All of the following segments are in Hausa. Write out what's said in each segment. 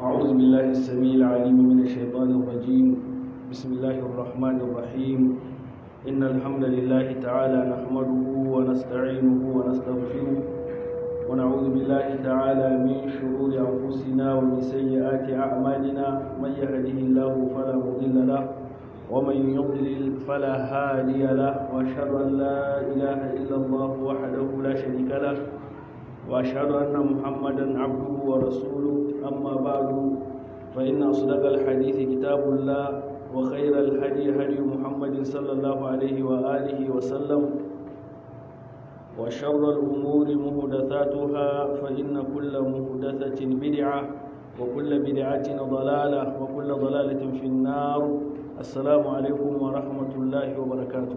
أعوذ بالله السميع العليم من الشيطان الرجيم بسم الله الرحمن الرحيم إن الحمد لله تعالى نحمده ونستعينه ونستغفره ونعوذ بالله تعالى من شرور أنفسنا ومن سيئات أعمالنا من يهده الله فلا مضل له ومن يضلل فلا هادي له وأشهد أن لا إله إلا الله وحده لا شريك له وأشهد أن محمدا عبده ورسوله أما بعد فإن أصدق الحديث كتاب الله وخير الهدي هدي محمد صلى الله عليه وآله وسلم وشر الأمور مهدثاتها فإن كل مهدثة بدعة وكل بدعة ضلالة وكل ضلالة في النار السلام عليكم ورحمة الله وبركاته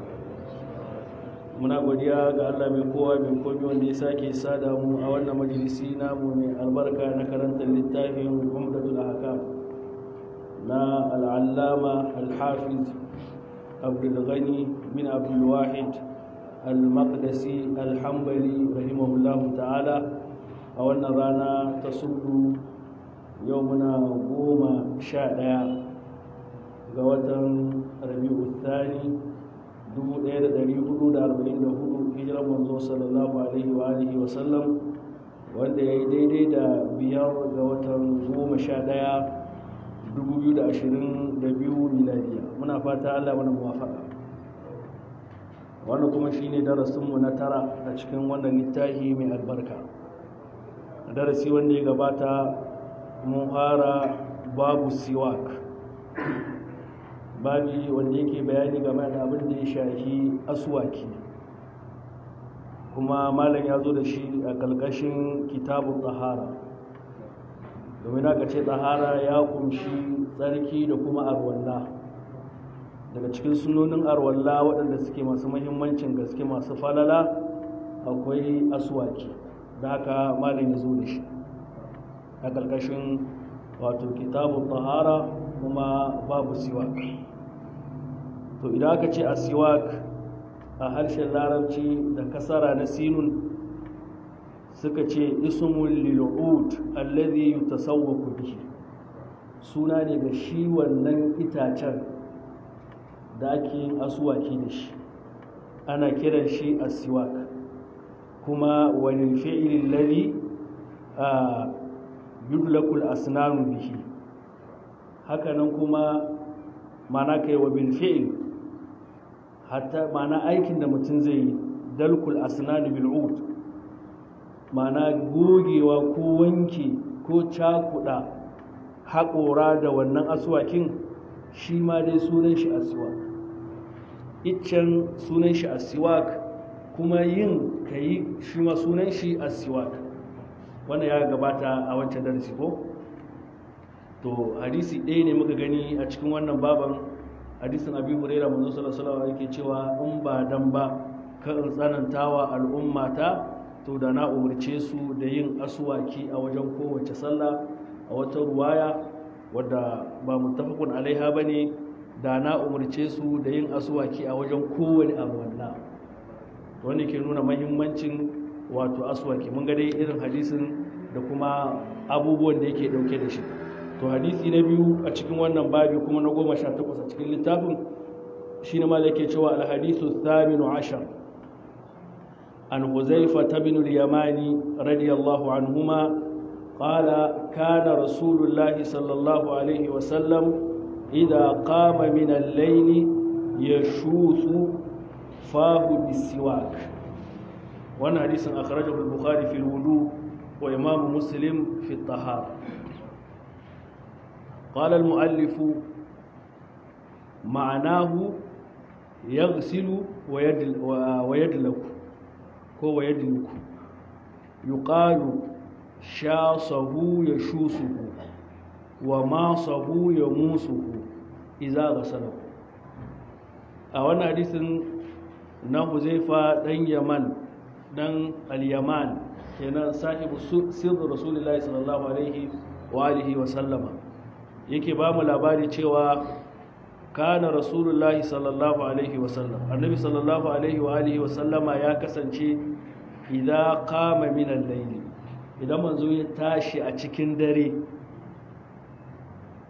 muna godiya ga Allah mai kowa mai komi wanda ya sake sada mu a wannan majalisi namu mai albarka na karantar littafin Umdatul Ahkam na al-Allama al-Hafiz Abdul Ghani bin Abdul Wahid al-Maqdisi al-Hanbali rahimahullahu ta'ala a wannan rana ta sudu yau muna goma sha ɗaya ga watan Rabi'u Thani 1444 hijirar manzo sallallahu alaihi wa alihi wa sallam wanda ya yi daidai da biyar ga watan goma sha ɗaya 2022 miladiya muna fata allah mana muwafaka wannan kuma shine darasinmu na tara a cikin wannan littafi mai albarka darasi wanda ya gabata mun fara babu siwak babi wanda yake bayani game da abin da ya shafi aswaki kuma malam ya zo da shi a ƙarƙashin kitabun tsahara domin aka ce tsahara ya kunshi tsarki da kuma arwalla daga cikin sunonin arwalla waɗanda suke masu mahimmancin gaske masu falala akwai aswaki da haka malam ya zo da shi a ƙarƙashin wato kitabun tsahara kuma babu siwak to idan aka ce asiwak a harshen larabci da kasara na sinun suka ce ismul lil'ud alladhi yutasawwaku bihi suna ne ga shi wannan itacen da ake yin aswaki da shi ana kiran shi asiwak kuma walil fi'li alladhi yudlakul asnanu bihi hakanan kuma mana kai wa bil fi'l hatta mana aikin da mutum zai yi dalkul asnani bil ud mana gogewa ko wanke ko cakuda haƙora da wannan aswakin shi ma dai sunan shi aswak iccen sunan shi aswak kuma yin kayi shi ma sunan shi aswak wannan ya gabata a wancan darasi ko to hadisi ɗaya ne muka gani a cikin wannan baban hadisin abi huraira manzo sallallahu alaihi yake cewa in ba dan ba ka in tsanantawa al'ummata to da na umarce su da yin aswaki a wajen kowace sallah a wata ruwaya wadda ba muttafaqun alaiha bane da na umarce su da yin aswaki a wajen kowane abu wannan wanda ke nuna mahimmancin wato aswaki mun ga dai irin hadisin da kuma abubuwan da yake dauke da shi to hadisi na biyu a cikin wannan babi kuma na goma sha takwas a cikin littafin shi ne mala ke cewa alhadisu thaminu ashar an huzaifa ta bin yamani radiyallahu anhuma qala kana rasulullahi sallallahu alaihi wasallam idza qama min al-layli yashuthu fahu bisiwak wannan hadisin akhrajahu al-bukhari fi al-wudu wa imam muslim fi at-tahara قال المؤلف معناه يغسل ويدل ويدلك هو يدلك يقال شاصه يشوسه وماصه يموسه إذا غسله a wannan hadisin na huzaifa dan yaman dan al-yaman kenan sahibu sirri rasulullahi sallallahu alaihi wa alihi wa sallama yake ba mu labari cewa kana rasulullahi sallallahu alaihi wasallam annabi sallallahu alaihi wa alihi wasallama ya kasance idan qama min al-layl idan manzo ya tashi a cikin dare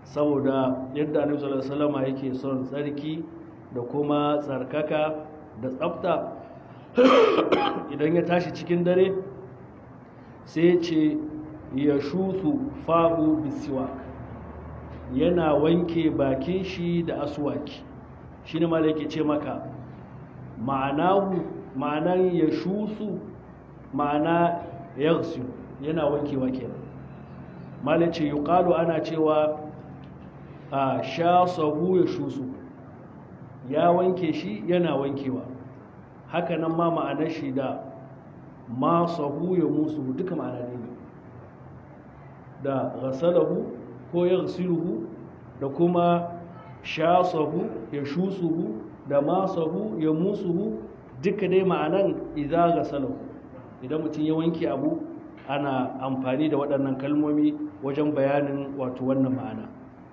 saboda yadda annabi sallallahu alaihi wasallam yake son tsarki da kuma tsarkaka da tsafta idan ya tashi cikin dare sai ce ya shusu fahu bisiwak yana wanke bakin shi da aswaki shi ne ma yake ce maka ma'anahu ma'anan ya shusu ma'ana yagsu yana wankewa kenan malai ce yuqalu ana cewa a sha sahu ya shusu ya wanke shi yana wankewa haka nan ma ma'anar shi da ma sahu ya musu duka ma'ana ne da ghasalahu ko ya ghasiluhu da kuma sha sahu ya shusuhu da ma sahu ya musuhu duka dai ma'anan idza ghasalahu idan mutum ya wanke abu ana amfani da waɗannan kalmomi wajen bayanin wato wannan ma'ana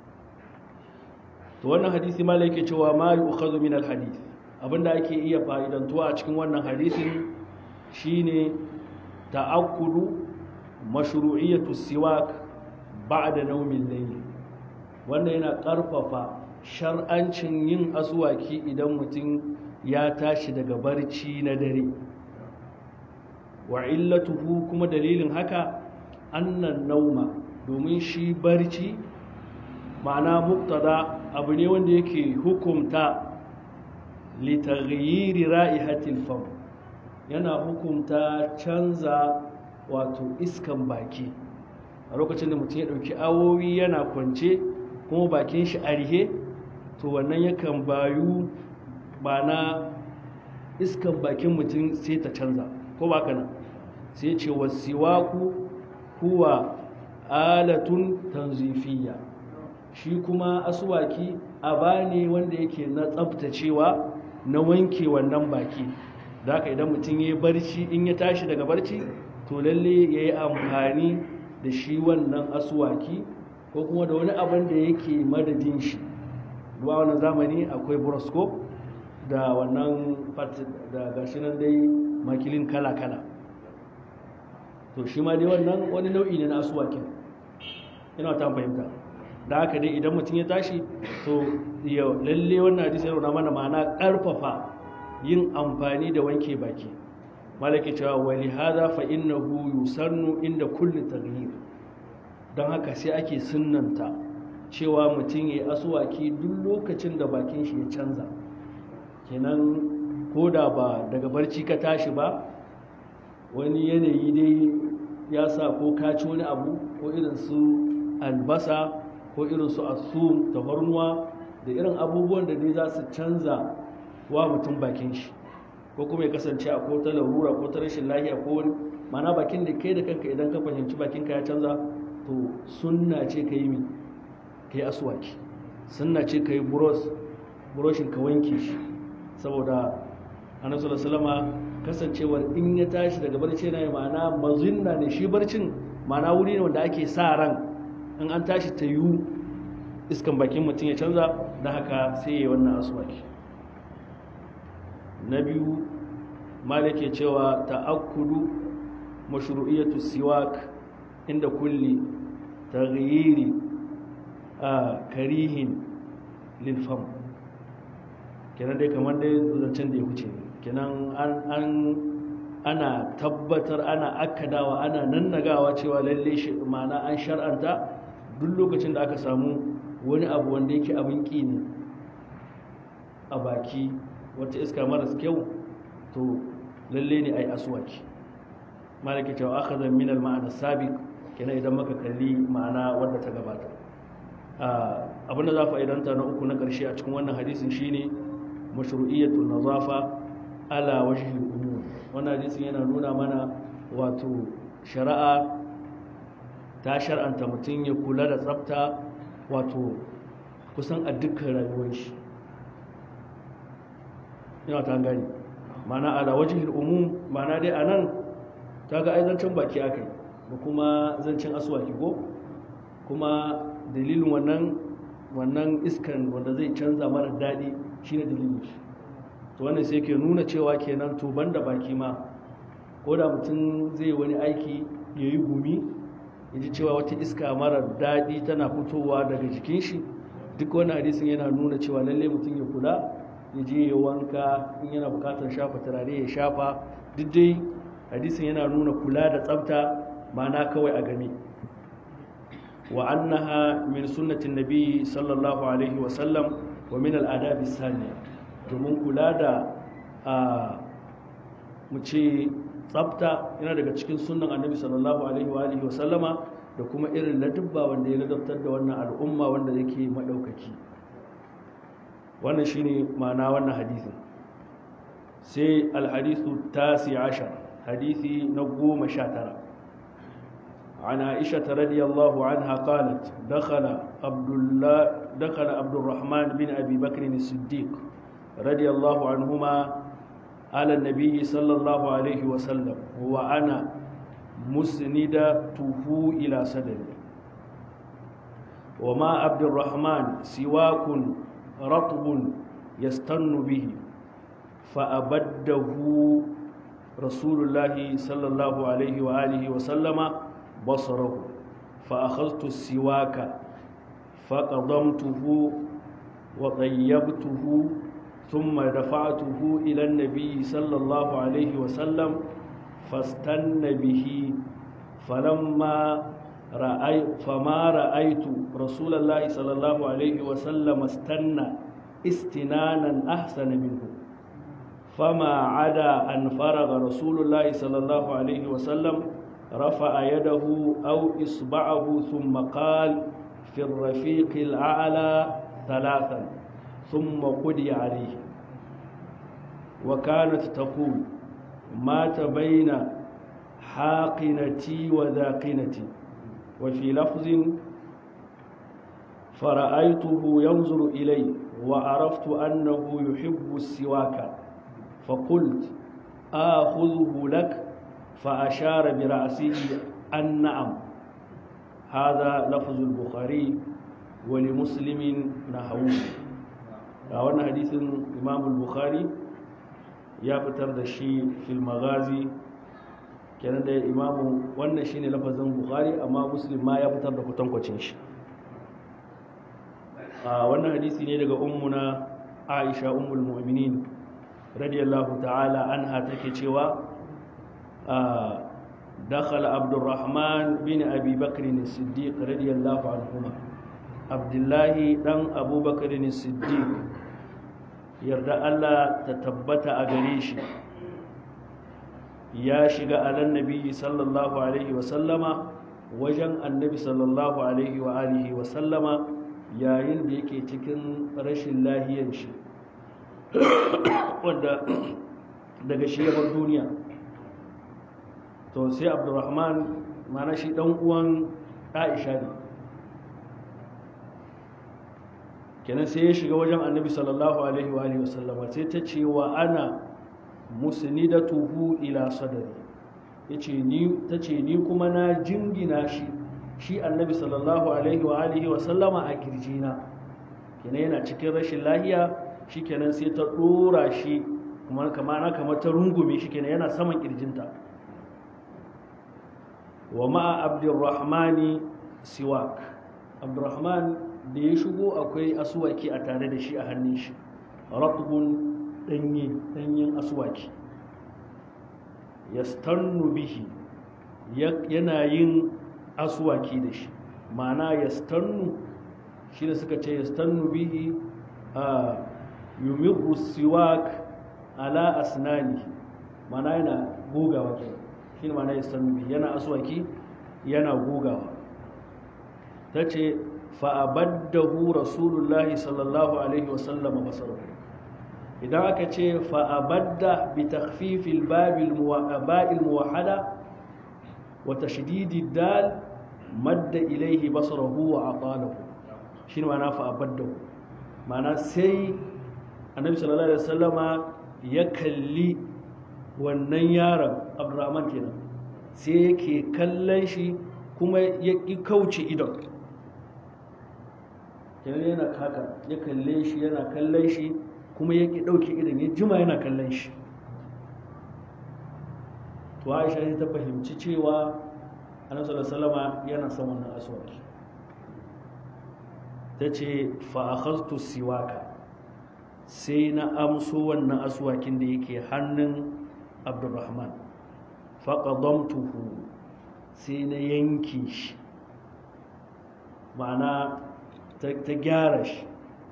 to wannan hadisi ma yake cewa ma yu'khadhu min al-hadith abinda ake iya fa'idantuwa a cikin wannan hadisin shine ta'akkudu mashru'iyyatu siwak ba'da nawmin layl wannan yana karfafa shar'ancin yin aswaki idan mutum ya tashi daga barci na dare wa illatuhu kuma dalilin haka annan nauma domin shi barci ma'ana muktada abu ne wanda yake hukumta litaghyiri ra'ihatil fam yana hukumta canza wato iskan baki a lokacin da mutum ya ɗauki awowi yana kwance kuma bakin shi a rihe to wannan yakan bayu na iskan bakin mutum sai ta canza ko ba kana sai ce wasiwaku huwa alatun tanzifiyya shi kuma asuwaki aba ne wanda yake na tsabtacewa na wanke wannan baki da haka idan mutum ya yi barci in ya tashi daga barci to lalle ya yi amfani da shi wannan asuwaki ko kuma da wani abin da yake madadin shi duwa wannan zamani akwai buroscope da wannan da gashi nan dai makilin kala-kala to shi ma dai wannan wani nau'i ne na asuwakin ina ta fahimta da haka dai idan mutum ya tashi to lalle wannan hadisi yana mana ma'ana karfafa yin amfani da wanke baki malaki cewa wali hada fa innahu yusannu inda kulli taghyir don haka sai ake sunnanta cewa mutum ya asuwaki duk lokacin da bakin shi ya canza kenan ko da ba daga barci ka tashi ba wani yanayi dai ya sa ko ka ci wani abu ko irin su albasa ko irin su asum tafarnuwa da irin abubuwan da dai za su canza wa mutum bakin shi ko kuma ya kasance a ko ta larura ko ta rashin lahiya ko wani mana bakin da kai da kanka idan ka fahimci bakinka ya canza to sunna ce ka yi mi ka yi aswaki sunna ce ka yi buroshin ka wanke shi saboda annabi sallallahu kasancewar in ya tashi daga barci na ma'ana mazinna ne shi barcin ma'ana wuri ne wanda ake sa ran in an tashi ta yiwu iskan bakin mutum ya canza da haka sai ya yi wannan aswaki na biyu malik ke cewa ta'akkudu mashru'iyatu siwak inda kulli taghyiri a karihin lil fam kenan dai kamar dai zancen da ya wuce kenan an ana tabbatar ana akkadawa ana nannagawa cewa lalle shi ma'ana an shar'anta duk lokacin da aka samu wani abu wanda yake abin ƙi ne a baki wata iska maras kyau to lalle ne ai aswaki malaki cewa akhadha min al ma'ana sabiq kenan idan maka kalli ma'ana wadda ta gabata abinda za fa'idanta na uku na ƙarshe a cikin wannan hadisin shine mashru'iyatul nazafa ala wajhi umum wannan hadisin yana nuna mana wato shari'a ta shar'anta mutum ya kula da tsafta wato kusan a dukkan rayuwar shi yana ta gani mana ala wajhi umum mana dai anan ta ga aizancin baki aka yi da kuma zancen aswaki ko kuma dalilin wannan wannan iskan wanda zai canza mara daɗi shine dalilin shi to wannan sai ke nuna cewa kenan to banda baki ma ko da mutum zai wani aiki ya yi gumi ya ji cewa wata iska mara daɗi tana fitowa daga jikin shi duk wani hadisin yana nuna cewa lalle mutum ya kula ya je ya wanka in yana bukatar shafa turare ya shafa duk dai hadisin yana nuna kula da tsafta ma'ana kawai a game wa annaha min sunnatin nabi sallallahu alaihi wa sallam wa min al'adabi saniya domin kula da mu ce tsafta yana daga cikin sunan annabi sallallahu alaihi wa alihi wa sallama da kuma irin ladubba wanda ya ladabtar da wannan al'umma wanda yake madaukaki wannan shine ma'ana wannan hadisin sai alhadisu tasi ashar hadisi na goma sha tara عن عائشة رضي الله عنها قالت دخل عبد الله دخل عبد الرحمن بن أبي بكر الصديق رضي الله عنهما على النبي صلى الله عليه وسلم وأنا مسندته إلى صدري وما عبد الرحمن سواك رطب يستن به فأبده رسول الله صلى الله عليه وآله وسلم بصره فأخذت السواك فقضمته وطيبته ثم دفعته إلى النبي صلى الله عليه وسلم فاستن به فلما رأي فما رأيت رسول الله صلى الله عليه وسلم استنى استنانا أحسن منه فما عدا أن فرغ رسول الله صلى الله عليه وسلم رفع يده أو إصبعه ثم قال في الرفيق الأعلى ثلاثا ثم قضي عليه وكانت تقول مات بين حاقنتي وذاقنتي وفي لفظ فرأيته ينظر إلي وعرفت أنه يحب السواك فقلت آخذه لك فأشار برأسه أن نعم هذا لفظ البخاري ولمسلم نحوه wannan hadisin imam bukhari ya fitar da shi fil magazi kenan da imamu wannan shine lafazin bukhari amma muslim ma ya fitar da kutankwacin shi a wannan hadisi ne daga ummuna aisha ummul mu'minin radiyallahu ta'ala anha take cewa دخل عبد الرحمن بن أبي بكر الصديق رضي الله عنهما عبد الله دان أبو بكر الصديق يرضى الله تتبت أغريش يا شغا على النبي صلى الله عليه وسلم وجن النبي صلى الله عليه وآله وسلم yayin da yake cikin rashin lahiyan shi wanda daga shi yabar duniya to sai abdurrahman mana shi dan uwan aisha ne kenan sai ya shiga wajen annabi sallallahu alaihi wa alihi wasallama sai ta ce wa ana musnidatuhu ila sadari yace ni tace ni kuma na jingina shi shi annabi sallallahu alaihi wa alihi wasallama a kirjina kenan yana cikin rashin lahiya shikenan sai ta dora shi kuma kamar kamar ta rungume shi kenan yana saman kirjinta wa ma'a abdurrahmani siwak abdurrahman da ya shigo akwai asuwaki a tare da shi a hannun shi ratbun danye danyen asuwaki yastannu bihi yana yin asuwaki da shi ma'ana yastannu shi da suka ce yastannu bihi a yumiru siwak ala asnani ma'ana yana gogawa kenan shi ne mana yastanbi yana aswaki yana gogawa ta ce fa'abaddahu rasulullahi sallallahu alaihi wasallama basarar idan aka ce fa'abadda bi takfifil ba'il muwahada wa tashdidi dal madda ilaihi basarahu wa aqalahu shi ne mana fa'abaddahu mana sai annabi sallallahu alaihi wasallama ya kalli wannan yaron abdurrahman kenan sai yake kallon shi kuma ya ƙi kauce idon kenan yana kaka ya kalle shi yana kallon shi kuma ya ƙi ɗauke idon ya jima yana kallon shi to aisha ta fahimci cewa annabi sallallahu alaihi yana son wannan aswaki ta ce fa'akhaztu siwaka sai na amso wannan aswakin da yake hannun abdurrahman faƙadamtuhu sai na yanki shi ma'ana ta gyara shi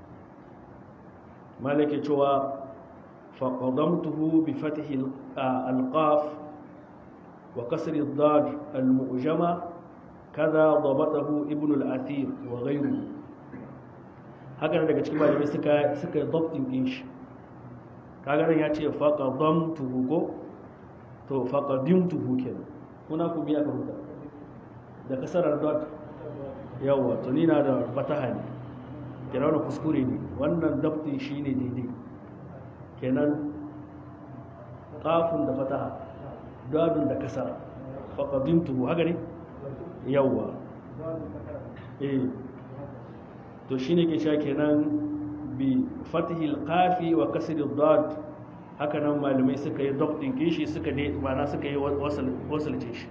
malake cewa faƙadamtuhu bi fatihi alƙaf wa kasar dad al-mu'jama kaza dabatahu ibn al-athir wa ghayruhu haka daga cikin malamai suka suka dabtin din shi kaga nan ya ce faqadamtuhu ko to faqadimtuhu kenan kuna ku biya ka rubuta da kasarar dot yawa to ni na da fataha ne kenan wannan kuskure ne wannan dabtin shine daidai kenan qafun da fataha dadun da kasara faqadimtuhu haka ne yawa eh to shi ne ke sha kenan bi fatihil kafi wa kasirin dad haka nan malamai suka yi dabtin kishi suka ne mana suka yi wasalce shi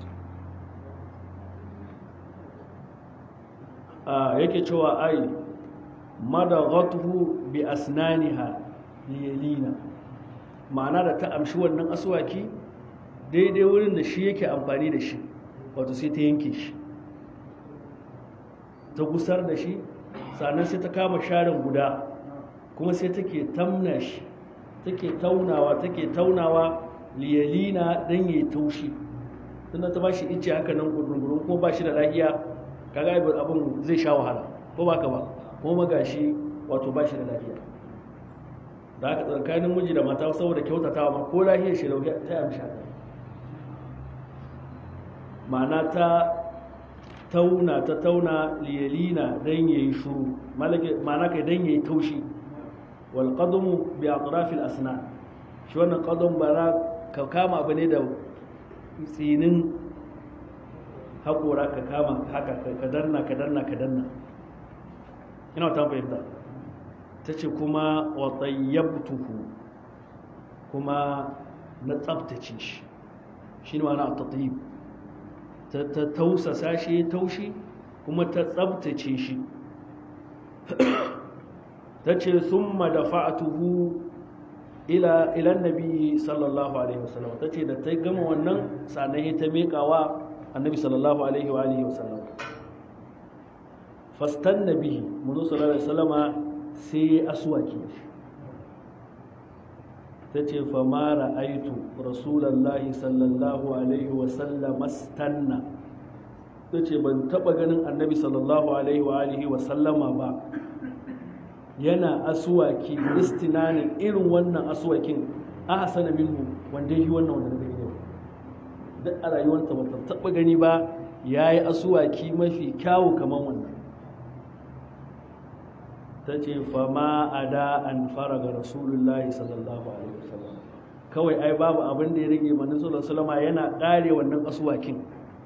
yake cewa ai madaghatuhu bi asnaniha liyalina ma'ana da ta amshi wannan aswaki daidai wurin da shi yake amfani da shi wato sai ta yanke shi ta gusar da shi sannan sai ta kama sharin guda kuma sai take tamna shi take taunawa take taunawa liyalina dan yayi taushi tunda ta bashi ice haka nan gurgurun kuma bashi da lafiya kaga abin zai sha wahala ko baka ba kuma gashi wato bashi da lafiya da haka tsakanin miji da mata saboda kyautatawa ma ko lafiyar shi lauya ta amsha ma'ana ta tauna ta tauna liyalina dan yayi shuru ma'ana kai dan yayi taushi wal qadmu bi atraf al asnan shi wannan qadam bara ka kama abu ne da tsinin haƙora ka kama haka ka danna ka danna ka danna ina ta fahimta ta ce kuma wa tayyabtuhu kuma na tsabtace shi shi ne ma'ana a tatyib ta tausasa shi taushi kuma ta tsabtace shi ta ce sun madafa'atuhu ila ilan nabi sallallahu alaihi wasallam ta ce da ta gama wannan sanayi ta miƙawa annabi sallallahu alaihi wa alihi wasallam fastan nabi muzu sallallahu alaihi wasallama sai ya aswaki ta ce fama ra'aitu rasulallahi sallallahu alaihi wasallam stanna ta ce ban taɓa ganin annabi sallallahu alaihi wa alihi wasallama ba yana asuwaki istinanin irin wannan asuwakin a hasana minhu wanda yi wannan wanda daga yau duk a rayuwarta ba ta taɓa gani ba ya yi asuwaki mafi kyawu kamar wannan ta ce fama a da an fara ga rasulullahi sallallahu alaihi wasallam kawai ai babu abin da ya rage manin sallallahu alaihi yana ƙare wannan asuwakin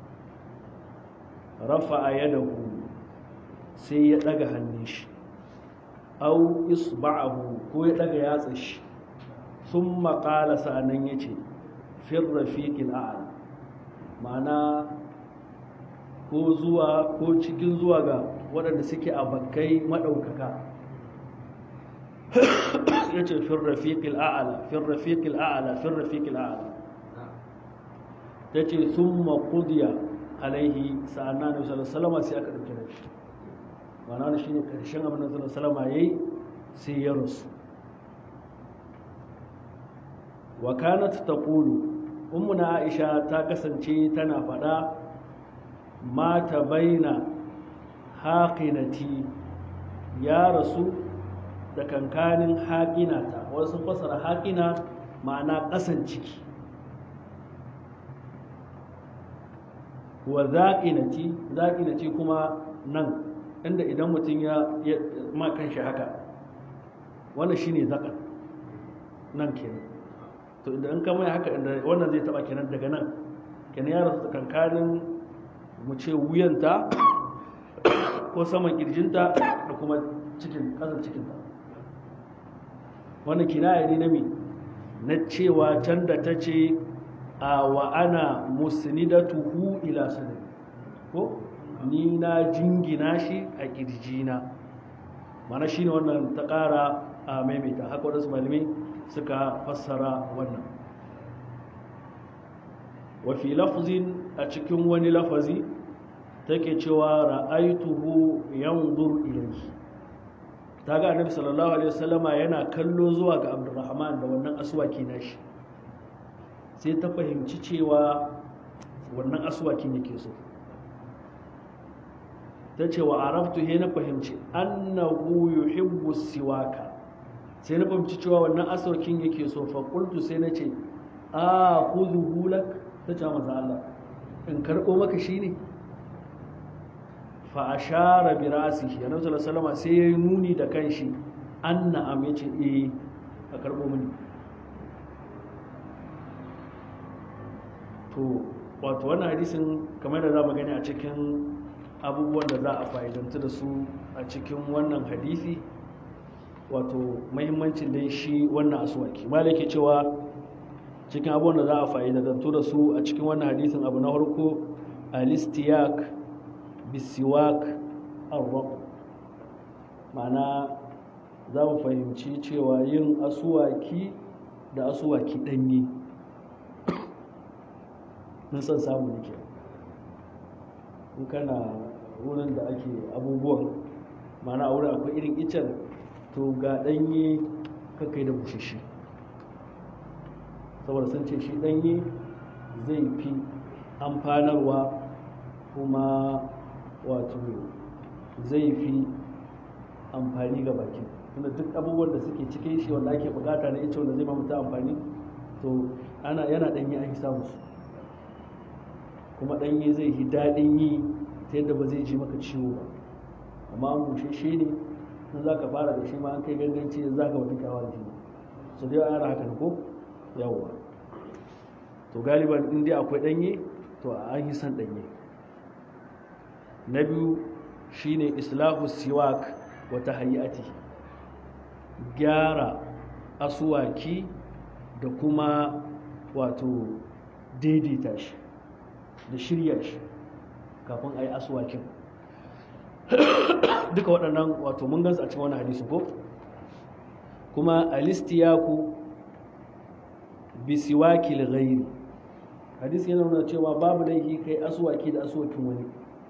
rafa a yadahu sai ya ɗaga hannun shi au isba'ahu ko ya daga yatsa shi sun maƙala sa'anan ya ce fin rafiƙin a'ala ma'ana ko zuwa ko cikin zuwa ga waɗanda suke a bakkai maɗaukaka ya ce fin rafiƙin a'ala fin rafiƙin a'ala fin rafiƙin a'ala ta ce sun maƙudiya alaihi sa'annan da salama sai aka ɗauki da shi ma'ana shi ne ƙarshen abin da salama ya yi sai ya rasu wa kanat taqulu ummuna aisha ta kasance tana faɗa mata baina haqinati ya rasu da kankanin haƙinata wasu fasara haƙina ma'ana ƙasan ciki wa zaƙinati zaƙinati kuma nan inda idan mutum ya ma kanshi haka wannan shine zakan nan kenan to idan ka mai haka inda wannan zai taba kenan daga nan kenan ya rasu kankanin mu ce wuyanta ko saman kirjinta da kuma cikin kasan cikinta wannan kinaya ne na mi na cewa can da ta ce a wa ana musnidatuhu ila sadri ko ni na jingina shi a kirjina mana shi ne wannan ta ƙara a maimaita haka waɗansu malamai suka fassara wannan wafi lafzin a cikin wani lafazi take cewa ra'aituhu yanzur ilayhi ta ga annabi sallallahu alaihi wasallama yana kallo zuwa ga abdurrahman da wannan aswaki nashi sai ta fahimci cewa wannan aswakin yake so ta ce wa arabtu he na fahimci annahu yuhibbu siwaka sai na fahimci cewa wannan aswakin yake so fa qultu sai na ce a khudhu lak ta ce manzo Allah in karbo maka shine fa ashara bi ra'sihi annabi sallallahu alaihi wasallam sai yayi nuni da kanshi anna am yace eh a karbo mini to wato wannan hadisin kamar da za mu gani a cikin abubuwan da za a fa'idantu da su a cikin wannan hadisi wato mahimmancin dai shi wannan asuwaki malaki cewa cikin abubuwan da za a fa'idantu da su a cikin wannan hadisin abu na farko alistiyak bisiwak arraq ma'ana za mu fahimci cewa yin asuwaki da asuwaki ɗanye mun san samu nake in kana wurin da ake abubuwan mana a wurin akwai irin icen to ga ɗanye kakai da bushishi saboda sun ce shi ɗanye zai fi amfanarwa kuma wato zai fi amfani ga baki tunda duk abubuwan da suke cikin shi wanda ake bukata na ita wanda zai mamuta amfani to ana yana ɗanye ake samu su kuma ɗanye zai yi daɗin yi ta yadda ba zai ji maka ciwo ba amma an bushe shi ne in za ka fara da shi ma an kai ganganci za ka wata kyawa da shi so dai ana haka ko yawwa to galiban in dai akwai ɗanye to an yi san ɗanye na biyu shine islahu siwak wata hayati gyara asuwaki da kuma wato daidaita shi da shirya shi kafin a yi asuwakin duka waɗannan wato mun gansu a cikin wani hadisi ko kuma alistiyaku bisiwaki ghairi hadisi yana nuna cewa babu laifi kai asuwaki da asuwakin wani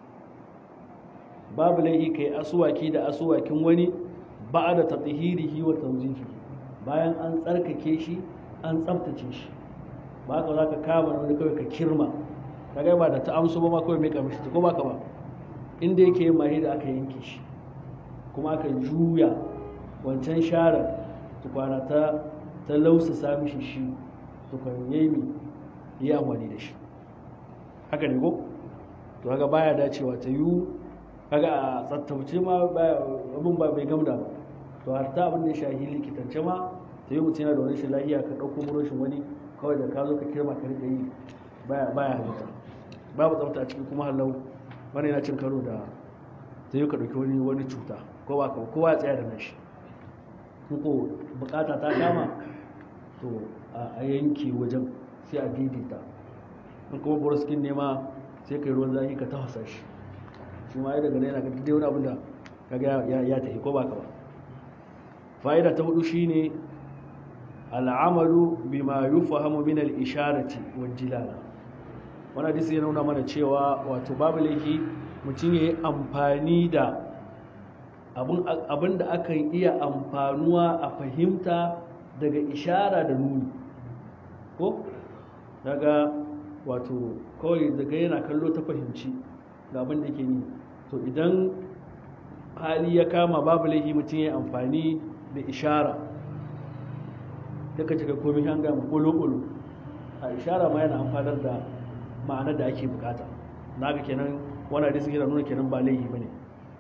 babu laifi kai asuwaki da asuwakin wani ba da tatahirihi wa tawzifi bayan an tsarkake shi an tsaftace shi ba ka za ka kama wani kawai ka kirma kaga ba da ta amso ba ma kawai mai kamishi ta ko ba ka ba inda yake yin mahi da aka yanke shi kuma aka juya wancan sharar tukwana ta ta lausa sami shi shi tukwan yayi mi yi amfani da shi haka ne ko to haka baya dacewa ta yi kaga a tsattabce ma abin ba bai gamda ba to har ta abin da ya shahi likitance ma ta yi mutum yana da wani shi lahiya ka ɗauko muroshin wani kawai da ka zo ka kirma ka rika yi baya baya halitta babu tsafta a cikin kuma halau wani yana cin karo da ta yi ka ɗauki wani wani cuta ko ba ka kowa ya tsaya da nashi ko bukata ta kama to a yanke wajen sai a daidaita in kuma boroskin ne ma sai kai ruwan zafi ka tafasa shi shi ma ya daga yana ga dai wani abin da kaga ya tafi ko ba ka ba fa'ida ta hudu shine al'amalu bima yufahamu min al-isharati wal jilala wannan hadisi ya nuna mana cewa wato babu laifi mutum ya yi amfani da abin da aka iya amfanuwa a fahimta daga ishara da nuni ko daga wato kawai daga yana kallo ta fahimci ga abin da ke ni to idan hali ya kama babu laifi mutum ya yi amfani da ishara daga cika komi an gama ƙulo-ƙulo a ishara ma yana amfanar da ma'anar da ake bukata na ga kenan wani hadisi yana nuna kenan ba laifi ba ne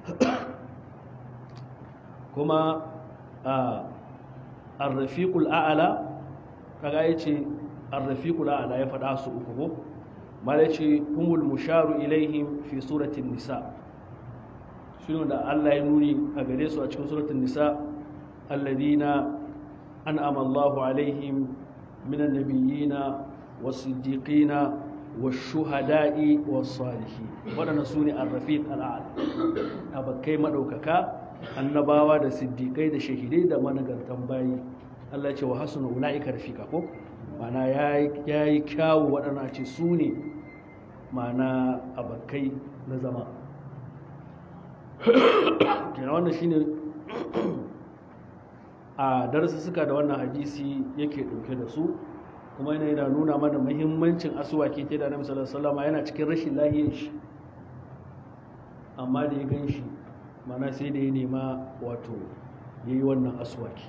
kuma a arrafiqul a'ala kaga yace arrafiqul a'ala ya faɗa su uku ko mala yace humul musharu ilaihim fi suratin nisa shine da Allah ya nuni a gare su a cikin suratul nisa alladhina an'ama Allahu alaihim minan nabiyina was-siddiqina wash-shuhada'i was-salihin wadannan sune ar-rafiq al-a'la abakai madaukaka annabawa da siddiqai da shahidai da managartan bayi Allah ce wa hasuna ulaika rafika ko mana yayi kyawu waɗanda ce su ne mana abakai na zama kenan wannan shine a darussuka da wannan hadisi yake ɗauke da su kuma yana yana nuna mana muhimmancin asuwaki ta da annabi sallallahu alaihi wasallam yana cikin rashin lahiyar shi amma da ya gan shi mana sai da ya nema wato yayi wannan aswaki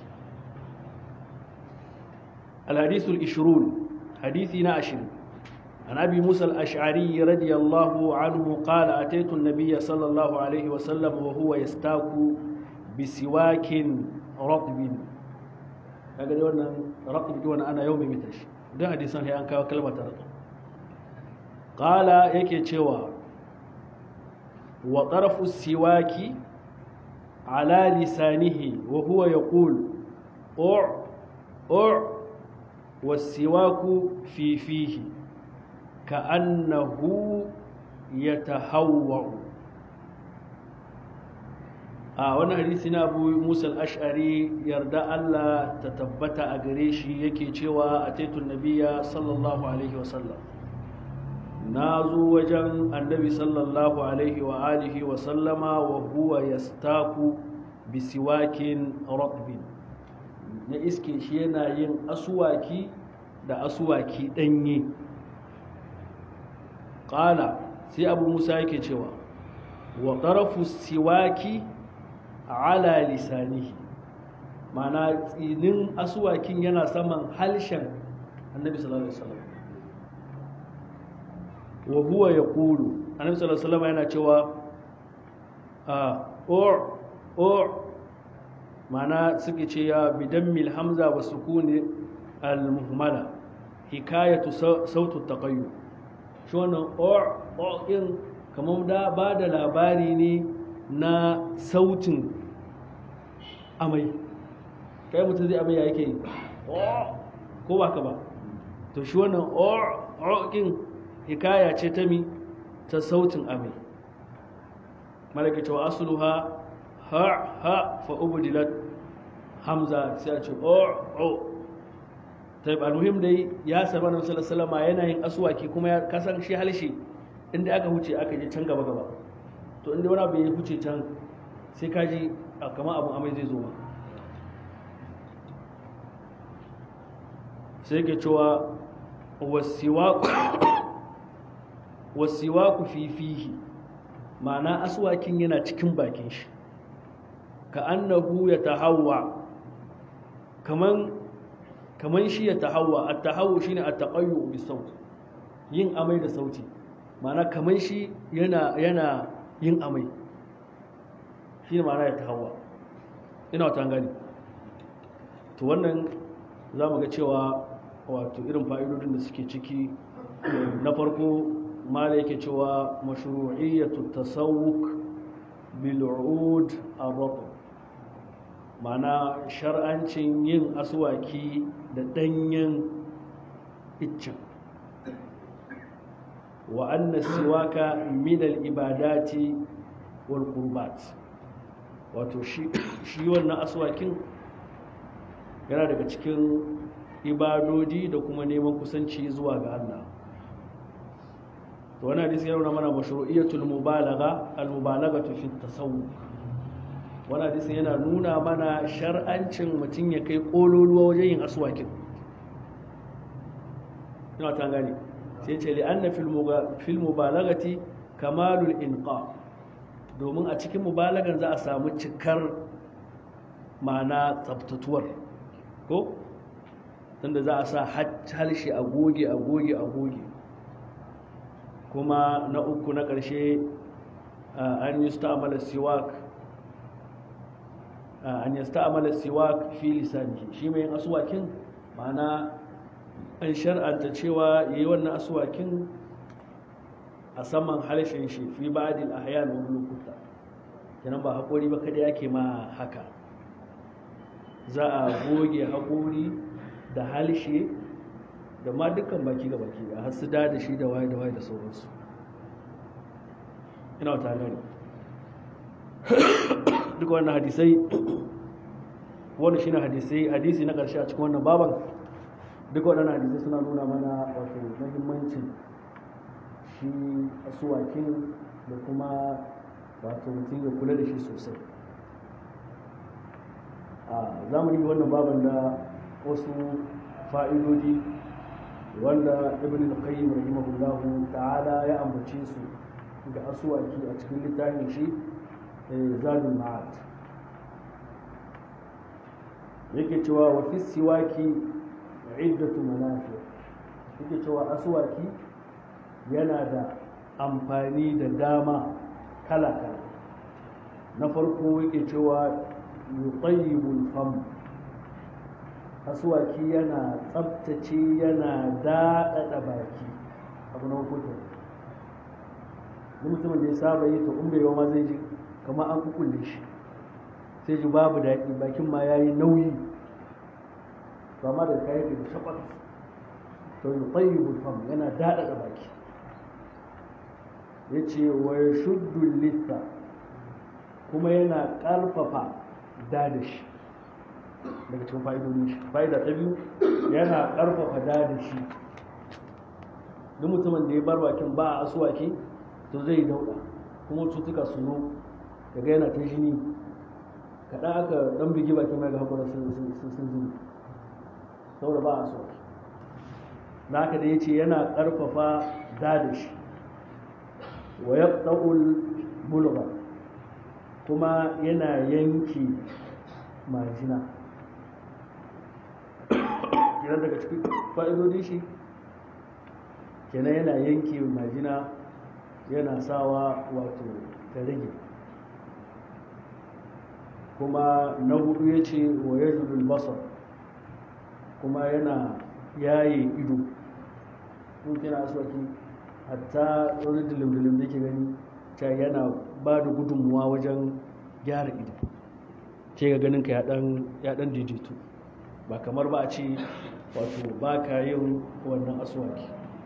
الحديث العشرون حديثنا عشر عن أبي موسى الأشعري رضي الله عنه قال أتيت النبي صلى الله عليه وسلم وهو يستاك بسواك رطب kaga dai wannan raqib ji wannan ana yaumi mitashi dan hadisan sai an kawo kalmar raqib qala yake cewa wa tarafu siwaki ala lisanihi wa huwa yaqul u u والسواك في فيه كأنه يتهوع a wani hadisi na abu musa al-ash'ari yarda Allah ta tabbata a gare shi yake cewa a taitun nabiya sallallahu alaihi wasallam na zo wajen annabi sallallahu alaihi wa alihi wa sallama wa huwa yastaku bisiwakin ratbin na iske shi yana yin asuwaki da asuwaki ɗanye ƙala sai abu musa yake cewa wa ƙarafu siwaki ala lisanihi mana tsinin asuwakin yana saman halshen annabi sallallahu alaihi wasallam wa huwa ya ƙulu annabi sallallahu alaihi wasallam yana cewa a or or mana suke ce ya bidan mil hamza wa sukuni al-muhmala hikayatu sautu taqayyu shi wannan or or din kamar da ba da labari ne na sautin amai kai mutum zai amai ya yake yi ko ba ka ba to shi wannan or or din hikaya ce ta mi ta sautin amai malaka cewa asluha ha ha fa ubdilat hamza sai a ce o o ta almuhim dai ya saba na sallallahu alaihi yana yin aswaki kuma ya kasan shi halshe inda aka huce aka je can gaba gaba to inda wani abu ya huce can sai ka ji kamar abun amai zai zo ma sai ke cewa wasiwaku fifihi ma'ana aswakin yana cikin bakin shi ka annahu ya tahawwa kaman kaman shi ya tahawwa at-tahawwu shine at-taqayyu bi saut yin amai da sauti ma'ana kaman shi yana yana yin amai shine ma'ana ya tahawwa ina wata gani to wannan zamu ga cewa wato irin fa'idodin da suke ciki na farko mala yake cewa mashru'iyyatu tasawwuk bil 'ud ar-ratb mana shar'ancin yin aswaki da danyen iccen wa anna siwaka min al-ibadati wal qurbat wato shi shi wannan aswakin yana daga cikin ibadodi da kuma neman kusanci zuwa ga Allah to wannan hadisi yana nuna mana mashru'iyatul mubalagha al-mubalaghatu fi at-tasawwuf wannan hadisi yana nuna mana shar'ancin mutum ya kai kololuwa wajen yin aswakin ina ta gane sai ce li anna fil mubalaghati kamalul inqa domin a cikin mubalagan za a samu cikar ma'ana tsaftatuwar ko tunda za a sa halshe a goge a goge a goge kuma na uku na ƙarshe an yi sta'amala siwak an yi sta'amala siwak fi lisanihi shi mai yin asuwakin ma'ana an shar'anta cewa yi wannan asuwakin a saman halshen shi fi ba'adil ahyan wani lokuta kenan ba haƙori ba kada yake ma haka za a goge haƙori da halshe da ma dukkan baki ga baki da har su da da shi da waye da waye da sauransu ina wata gani duka wannan hadisai wanda shine hadisai hadisi na ƙarshe a cikin wannan baban duka waɗannan hadisai suna nuna mana wato muhimmancin shi asuwakin da kuma wato mutum ya kula da shi sosai a zamani wannan baban da wasu fa'idodi wanda ibn al-qayyim rahimahullahu ta'ala ya ambace su ga asuwaki a cikin littafin shi zadul ma'ad yake cewa wa fi siwaki iddatu manafi yake cewa asuwaki yana da amfani da dama kala-kala na farko yake cewa yutayyibul fam asuwaki yana tsabtace yana daɗaɗa baki abu na farko kenan ni mutumin da ya saba yi to in bai ma zai ji kamar an kukulle shi sai ji babu daɗi bakin ma ya yi nauyi to amma da kayan da shakwat to yi tsayyibul fam yana daɗaɗa baki ya ce wa ya shuddu litta kuma yana ƙarfafa dadashi daga cikin fa'idodin shi fa'ida ta biyu yana ƙarfafa dadashi duk mutumin da ya bar bakin ba a asuwaki to zai yi dauɗa kuma cutuka su zo daga yana ta jini kaɗan aka ɗan bigi bakin mai ga haƙura sun zubi saboda ba a asuwaki na haka da ya ce yana ƙarfafa dadashi wa ya ɗa'ul bulba kuma yana yanki majina idan daga cikin fa'idodi shi kenan yana yanki majina yana sawa wato ta rage kuma na hudu ya ce wa ya basar kuma yana yaye ido in kina aswaki hatta wani dilim-dilim da ke gani ta yana ba da gudunmuwa wajen gyara ido ce ga ganin ka ya dan daidaito ba kamar ba a ce wato ba ka yin wannan aswaki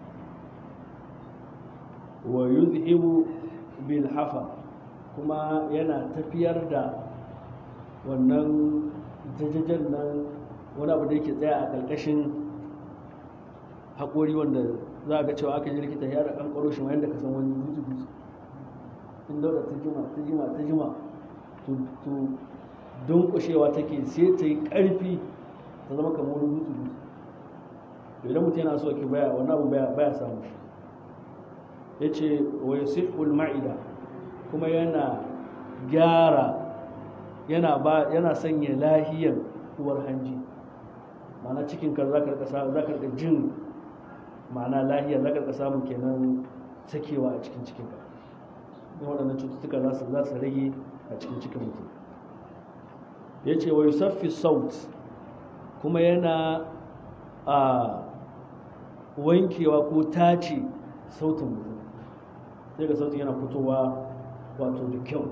wa yuzhibu bil hafa kuma yana tafiyar da wannan jajajen nan wani abu da yake tsaya a ƙarƙashin haƙori wanda za a ga cewa aka ji likita ya da an ƙwaro shi yadda ka san wani dutse dutse in dauda ta jima ta jima ta jima to dunƙushewa take sai ta yi ƙarfi ta zama kamar wani dutse dutse to idan mutum yana so ke baya wani abu baya samu shi ya ce wa yasihul ma'ida kuma yana gyara yana ba yana sanya lahiyar uwar hanji ma'ana cikin ka za ka rika jin ma'ana lahiyar za ka rika samun kenan sakewa a cikin cikin ka don waɗannan cututtuka za su za su rage a cikin cikin mutum ya ce wa yusaffi saut kuma yana a wankewa ko tace sautin mutum sai ga sautin yana fitowa wato da kyau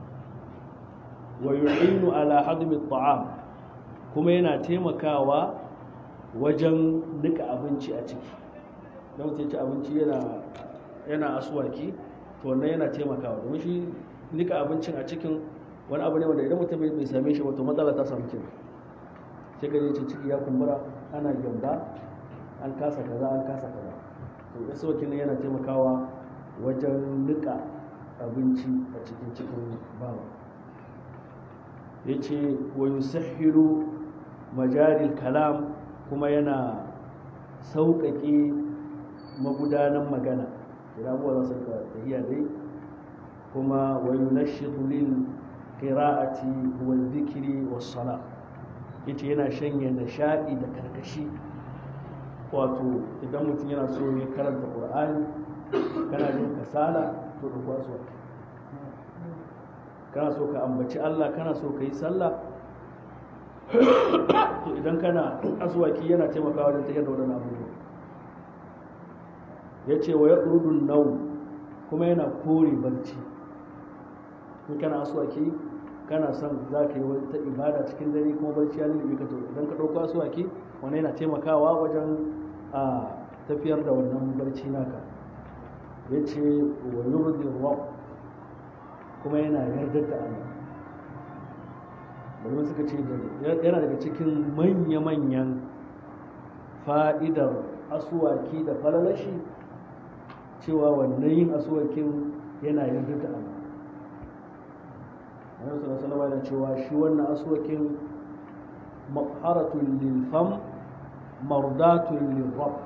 wa yu'inu ala hadmi ta'am kuma yana taimakawa wajen nika abinci a ciki don mutum ci abinci yana yana asuwaki to wannan yana taimakawa domin shi nika abincin a cikin wani abu ne wanda idan mutum bai same shi wato matsala ta samu kenan sai ka ce ciki ya kumbura ana gyamba an kasa kaza an kasa kaza to asuwakin nan yana taimakawa wajen nika abinci a cikin cikin bawa ya ce wa yusahhilu majaril kalam kuma yana sauƙaƙe magudanan magana idan abuwa za su rika tafiya dai kuma wa yunashitu lil qira'ati wal dhikri was sala yace yana shanye nishadi da karkashi wato idan mutum yana so ya karanta qur'ani kana jin kasala to da kwaso kana so ka ambaci Allah kana so ka yi sallah to idan kana aswaki yana taimakawa wajen tafiyar da wadannan abubuwa ya ce wa ya ɗurudun nau kuma yana kore barci in kana aswaki kana son za ka yi wata ibada cikin dare kuma barci ya lulluɓe ka to idan ka ɗauko aswaki wani yana taimakawa wajen a tafiyar da wannan barci naka ya ce wa yurdi rob kuma yana yardar da Allah domin suka ce yana daga cikin manya-manyan fa'idar asuwaki da falalashi cewa wannan yin asuwakin yana yarda da Allah Annabi sallallahu alaihi cewa shi wannan asuwakin maqharatun lil fam mardatun lil rabb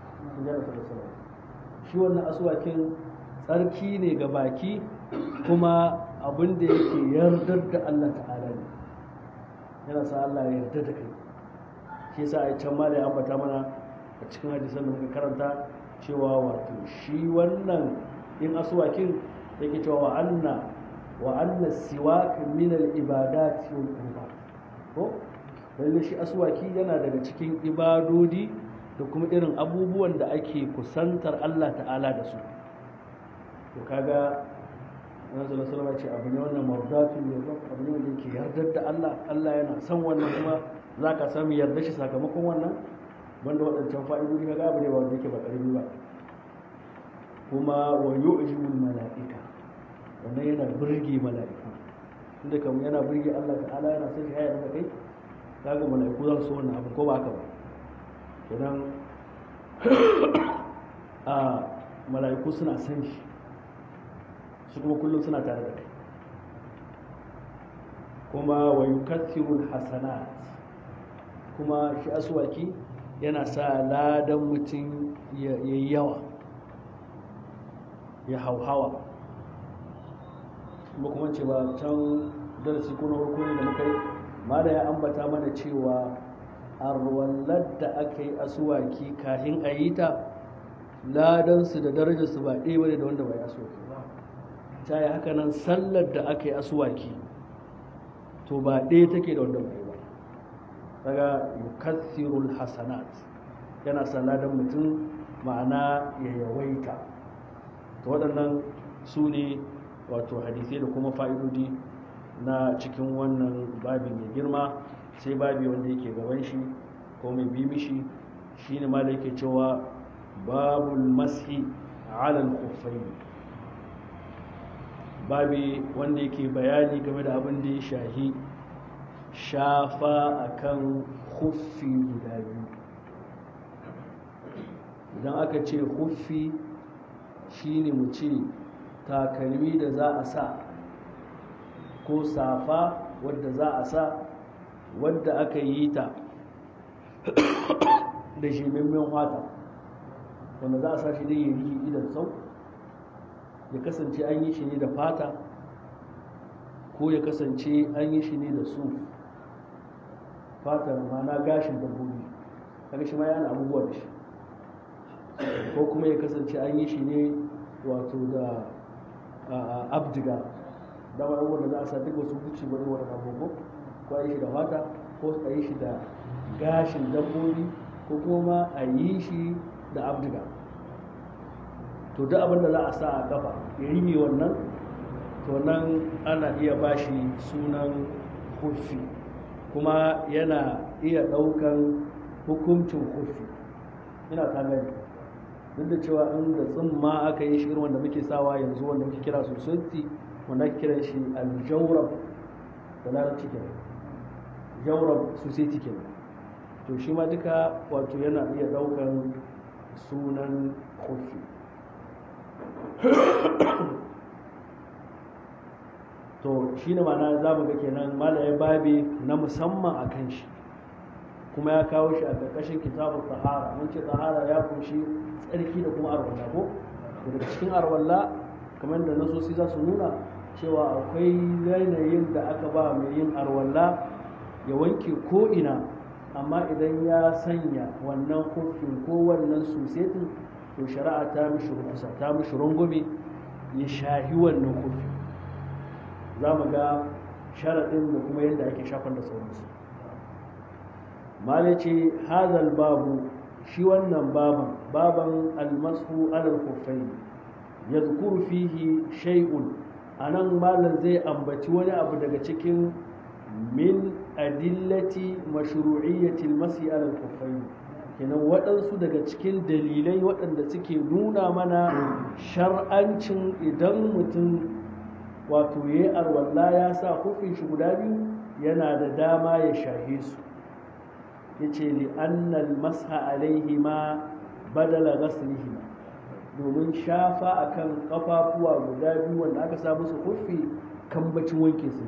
shi wannan asuwakin tsarki ne ga baki kuma abin da yake yardar da Allah ta'ala ne yana sa Allah ya yarda da kai shi yasa a can ma da ya ambata mana a cikin hadisan da muka karanta cewa wato shi wannan in asuwakin yake cewa wa anna wa anna siwak min al ibadat wal qurbat ko lalle shi asuwaki yana daga cikin ibadodi da kuma irin abubuwan da ake kusantar Allah ta'ala da su to kaga Annabi sallallahu alaihi ce abu ne wannan mardatu ne abu ne wanda yake yardar da Allah Allah yana son wannan kuma zaka samu yarda shi sakamakon wannan wanda waɗancan fa'idodi kaga abu ne ba wanda yake ba ƙarfi ba kuma wa yu'jibul mala'ika wannan yana burge mala'iku inda kamar yana burge Allah ta'ala yana son shi ya da kai kaga mala'iku za su so wannan abu ko ba haka ba kenan a mala'iku suna son shi su kuma kullum suna tare da kai kuma wa yukathirul hasanat kuma shi aswaki yana sa ladan mutum ya yi yawa ya hauhawa kuma kuma ce ba can darasi ko na farko ne da muka yi ma da ya ambata mana cewa arwallar da aka yi asuwaki kahin a yi ta ladansu da darajarsu ba ɗaya bane da wanda bai asuwaki ba ta yi haka nan sallar da aka yi asuwaki to ba ɗaya take da wanda bai ba daga yukathirul hasanat yana sa ladan mutum ma'ana ya yawaita to waɗannan su ne wato hadisai da kuma fa'idodi na cikin wannan babi mai girma sai babi wanda yake gaban shi ko mai bi mishi shine ma da yake cewa babul mashi alal khuffai babi wanda yake bayani game da abin da ya shahi shafa akan huffi guda biyu idan aka ce huffi shine mu ce takalmi da za a sa ko safa wadda za a sa wadda aka yi ta da shimimmin wata wanda za a sa shi dai ya yi idan sau ya kasance an yi shi ne da fata ko ya kasance an yi shi ne da su fatar mana gashin dabbobi kaga shi ma yana abubuwa da shi ko kuma ya kasance an yi shi ne wato da abdiga da wani wanda za a sa duk wasu guci wani wani abubuwa ko a yi shi da fata ko a yi shi da gashin dabbobi ko kuma a yi shi da abdiga to duk abin da za a sa a kafa ya yi mai wannan to nan ana iya bashi sunan hufi kuma yana iya ɗaukan hukuncin hufi ina ta gani duk da cewa in da tsimma aka yi shi irin wanda muke sawa yanzu wanda muke kira sosai wanda ake kiran shi aljawrab da larabci kenan jawrab society kenan to shi ma duka wato yana iya ɗaukan sunan hufi to shi ne mana za mu ga kenan malaye babi na musamman a kan shi kuma ya kawo shi a ƙarƙashin kitabun tahara mun ce tahara ya kunshi tsarki da kuma arwalla ko daga cikin arwalla kamar da nasosi za su nuna cewa akwai yanayin da aka ba mai yin arwalla ya wanke ko ina amma idan ya sanya wannan kofin ko wannan susetin to shari'a ta mishi rukusa ta mishi rungume ya shahi wannan kofin za mu ga sharaɗin da kuma yadda ake shafan da sauransu mala ce hazal babu shi wannan baban baban almasu alal kufai ya zukuru fihi shay'un a nan malam zai ambaci wani abu daga cikin min adillati mashru'iyyatil masi alal kufai kenan waɗansu daga cikin dalilai waɗanda suke nuna mana shar'ancin idan mutum wato ya yi arwalla ya sa hufin shi guda biyu yana da dama ya shahe su ya ce li'annal masha alaihi ma badala gaslihi domin shafa akan kafafuwa guda biyu wanda aka sa musu hufi kambacin wanke su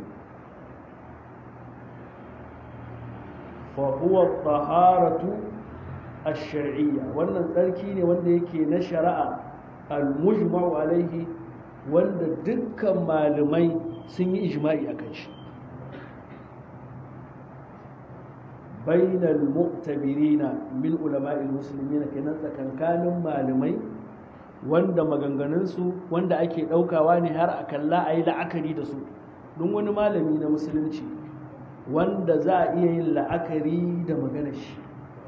فهو الطهارة الشرعية wannan tsarki ne wanda yake na shari'a al-mujma'u alaihi wanda dukkan malamai sun yi ijma'i akan shi bainal mu'tabirina min ulama'il muslimin kenan tsakankanin malamai wanda maganganunsu wanda ake ɗaukawa ne har a kalla a yi la'akari da su don wani malami na musulunci wanda za a iya yin la'akari da maganar shi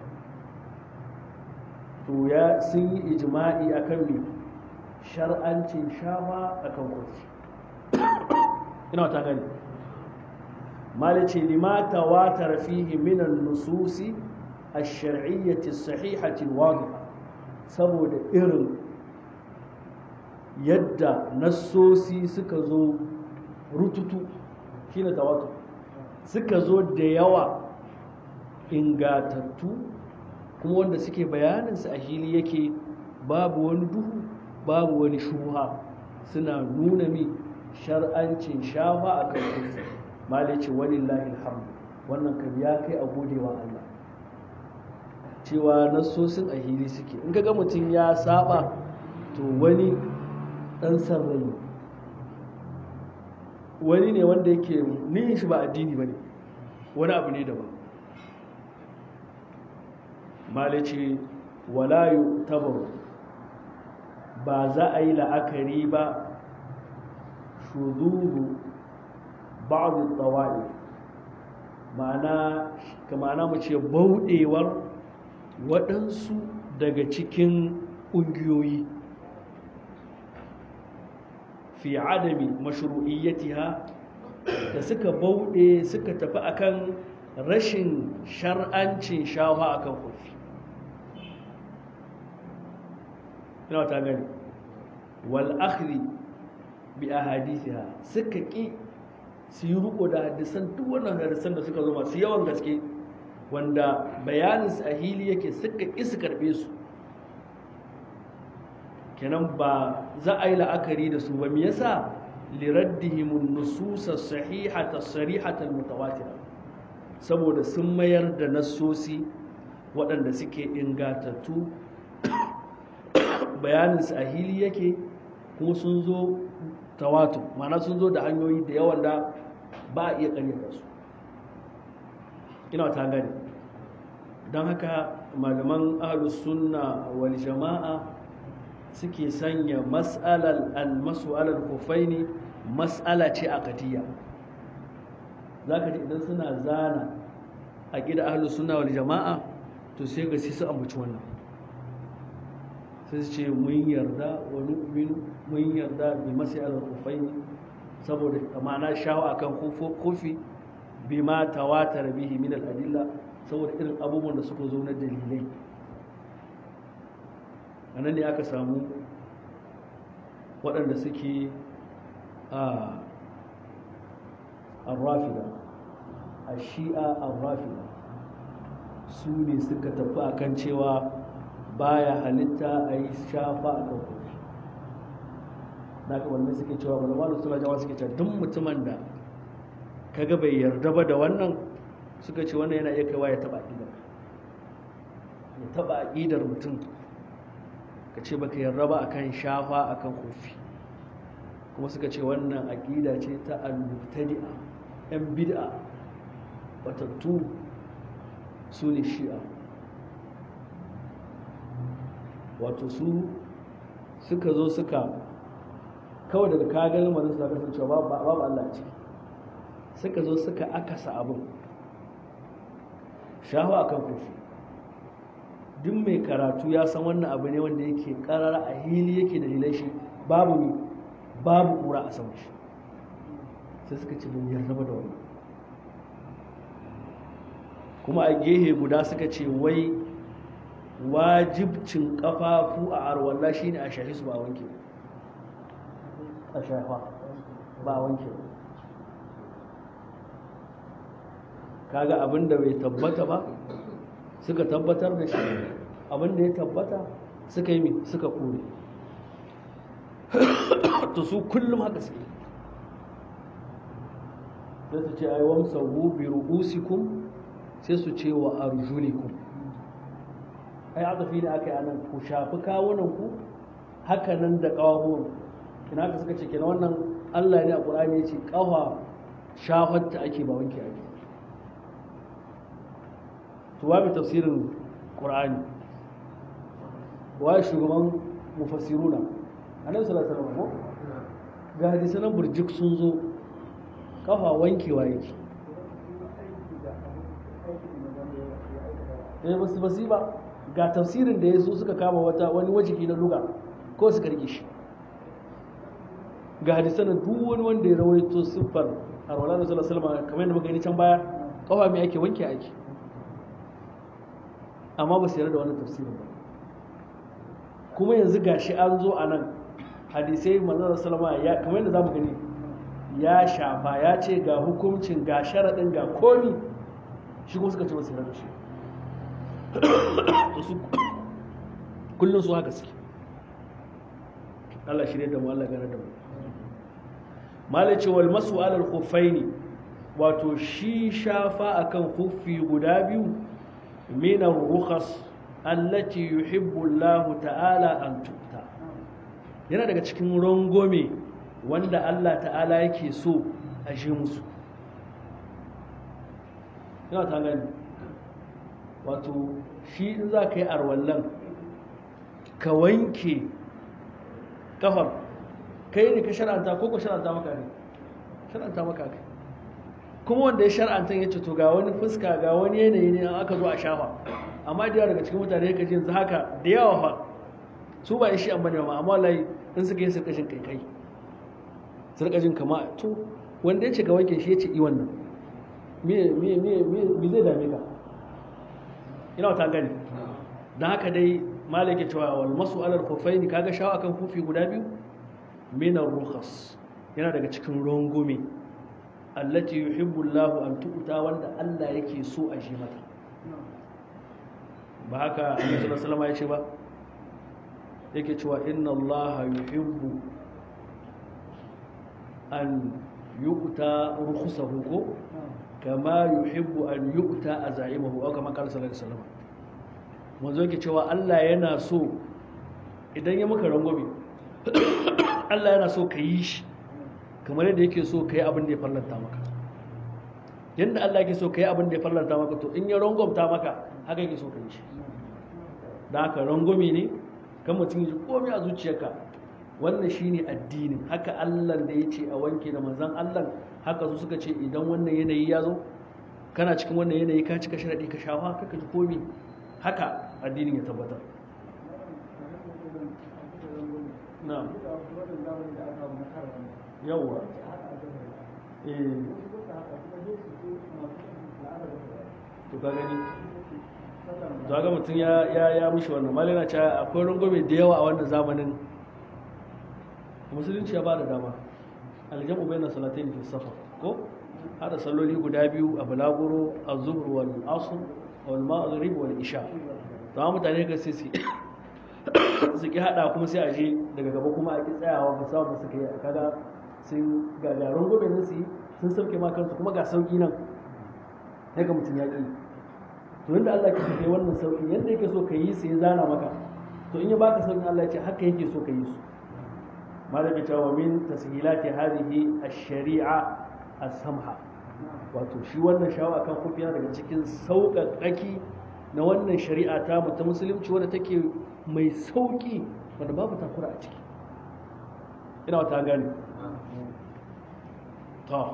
to ya sun yi ijma'i akan me shar'ancin shafa akan kursi ina ta gani malice lima tawatar fihi min an-nususi ash-shar'iyyati as-sahihati al-wadiha saboda irin yadda nassosi suka zo rututu shine tawatur suka zo da yawa ingatattu kuma wanda suke bayaninsu a hili yake babu wani duhu babu wani shuha suna nuna mi shar'ancin shafa a kan kursi malice walillahi alhamdu wannan kan ya kai a godewa Allah cewa nassosin a hili suke in ga mutum ya saba to wani dan sarrai wani ne wanda yake niyin shi ba addini ba ne wani abu ne daban malice walayu tabaru ba za a yi la'akari ba shududu ba'adu tsawa'i ma'ana ma'ana mu ce bauɗewar waɗansu daga cikin ƙungiyoyi fi adami mashru'iyyatiha da suka bauɗe suka tafi akan rashin shar'ancin shawa akan kofi ina ta gani wal akhri bi ahadithiha suka ki su yi riko da hadisan duk wannan hadisan da suka zo masu yawan gaske wanda bayanin su a hili yake suka ki su karbe su kenan ba za a yi la'akari da su ba me yasa liraddihim an-nusus as-sahihata as-sarihata al-mutawatira saboda sun mayar da nassosi waɗanda suke ingatattu bayanin su a hili yake kuma sun zo tawatu ma'ana sun zo da hanyoyi da yawan da ba a iya ƙaryata su ina ta gani don haka malaman ahlus sunna wal jama'a suke sanya mas'alar almasu alal kufaini mas'ala ce a katiya za ka ji idan suna zana a gida ahlus sunna wal jama'a to sai ga sai su ambaci wannan sai su ce mun yarda wa nu'minu mun yarda bi masi alal kufaini saboda amana shawo akan kofi bi ma tawatar bihi min al adilla saboda irin abubuwan da suka zo na dalilai a nan ne aka samu waɗanda suke a arrafida a shi'a arrafida su ne suka tafi akan cewa baya halitta a yi shafa a kan kofi na ka wanda suke cewa malama da suna jama suke cewa duk mutumin da kaga bai yarda ba da wannan suka ce wannan yana iya kaiwa ya taba aƙidar ya taba aƙidar mutum ka ce baka yarda ba akan shafa akan kofi kuma suka ce wannan aƙida ce ta al-mubtadi'a yan bid'a batattu su ne shi'a wato su suka zo suka kawai daga kagar lamarin su kasancewa babu Allah a ciki suka zo suka akasa abin shafa akan kofi duk mai karatu ya san wannan abu ne wanda yake karara a hili yake da shi babu ne babu kura a sama shi sai suka ce bin yarda da wannan kuma a gehe guda suka ce wai wajibcin kafafu a arwalla shine a shahi su ba wanke a shafa ba wanke kaga abin da bai tabbata ba suka tabbatar da shi abin da ya tabbata suka yi suka kore to su kullum haka suke sai su ce ai wamsahu bi ru'usikum sai su ce wa arjulikum ai adafi ne aka yi anan ku shafi kawunan ku haka nan da kawahun kina haka suka ce kina wannan Allah ne a Qur'ani ya ce kafa shafatta ake ba wanke ake to wa bi tafsirin Qur'ani wa shugaban mufassiruna annabi sallallahu alaihi wasallam ga hadisan burjik sun zo kafa wankewa yake eh basu basi ba ga tafsirin da ya so suka kama wata wani wajiki na luga ko suka rike shi ga hadisan duk wani wanda ya rawaito siffar arwala da sallallahu alaihi wasallam kamar yadda muka yi can baya kafa mai ake wanke ake amma ba su yarda da wannan tafsirin ba kuma yanzu gashi an zo a nan hadisai manzon sallama ya kamar yadda zamu gani ya shafa ya ce ga hukuncin ga sharaɗin ga komi shi kuma suka ce masu yarda shi to su kullum su haka suke Allah shirye da mu Allah gane da mu malace wal masu alal khuffaini wato shi shafa akan khuffi guda biyu min ar-rukhas allati yuhibbu Allah ta'ala an tu'ta yana daga cikin rangome wanda Allah ta'ala yake so a shi musu yana ta gani wato shi in za ka yi arwallon ka wanke kafar kai ne ka shar'anta ko ka shar'anta maka ne shar'anta maka kai kuma wanda ya shar'anta ya ce to ga wani fuska ga wani yanayi ne aka zo a shafa amma da yawa daga cikin mutane ka jin haka da yawa fa su ba shi amma ne ma amma wallahi in suka yi sarkashin kai kai sarkashin kama to wanda ya ce ga wanke shi ya ce i wannan me me me me zai dame ka ina wata gani don haka dai malaki cewa wal masu alal kufaini kaga shawa akan kufi guda biyu minar rukhas yana daga cikin rongume allati yuhibbu Allah an tu'ta wanda Allah yake so a shi mata ba haka Annabi sallallahu alaihi wasallam ya ce ba yake cewa inna Allah yuhibbu an yu'ta rukhsahu ko kama yuhibbu an yu'ta azaimahu aw kama qala sallallahu alaihi wasallam manzo yake cewa Allah yana so idan ya maka rangwame Allah yana so ka yi shi kamar yadda yake so ka yi abin da ya fallanta maka yadda Allah yake so ka yi abin da ya fallanta maka to in ya rangwamta maka haka yake so ka yi shi da haka rangwame ne kan mutum ji komai a zuciyarka wannan shine addinin haka Allah da ya ce a wanke da manzon Allah haka su suka ce idan wannan yanayi ya zo kana cikin wannan yanayi ka cika sharadi ka shafa kaka ji komai haka addinin ya tabbatar na'am yawwa eh to ka gani to ga mutum ya ya ya mishi wannan malina cewa akwai rungume da yawa a wannan zamanin musulunci ya ba da dama aljamu bayna salatayn fi safar ko hada salloli guda biyu a bulaguro az-zuhr wal asr wal maghrib wal isha to mutane ga sai su su ki hada kuma sai a je daga gaba kuma a ki tsayawa ba samu su kai kaga sun gagarin gobe nan su yi sun sauke ma kansu kuma ga sauki nan sai ga mutum ya ki to yadda Allah ke kai wannan sauki yadda yake so ka yi sai ya zana maka to in ya baka sauki Allah ya ce haka yake so ka yi su malaka cewa min tashilati hadhihi ash-shari'a as-samha wato shi wannan shawa akan kufiya daga cikin sauƙaƙaki na wannan shari'a ta mu ta musulunci wadda take mai sauƙi wanda babu takura a ciki ina wata gani ta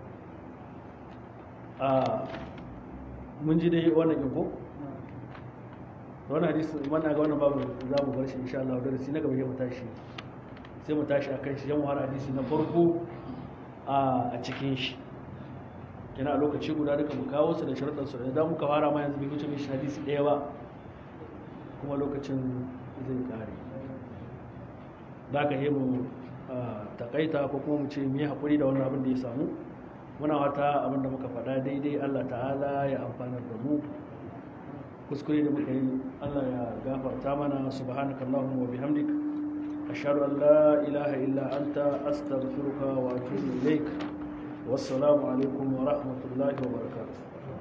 a mun ji dai wannan inko wannan hadisi wannan ga wannan babu za mu bar shi insha Allah darasi na gaba mu tashi sai mu tashi akan shi yan wahar hadisi na farko a cikin shi yana a lokaci guda duka mu kawo su da sharuɗan su idan muka fara ma yanzu bai wuce mishi hadisi ɗaya ba kuma lokacin zai kare da ka yi mu takaita ko kuma mu ce mu yi haƙuri da wannan abin da ya samu muna wata abin da muka faɗa daidai allah ta'ala ya amfanar da mu kuskure da muka yi allah ya gafarta mana subhanakallahumma wa bihamdik ashhadu an la ilaha illa anta astaghfiruka wa atubu ilaik wassalamu alaikum wa rahmatullahi wa barakatuh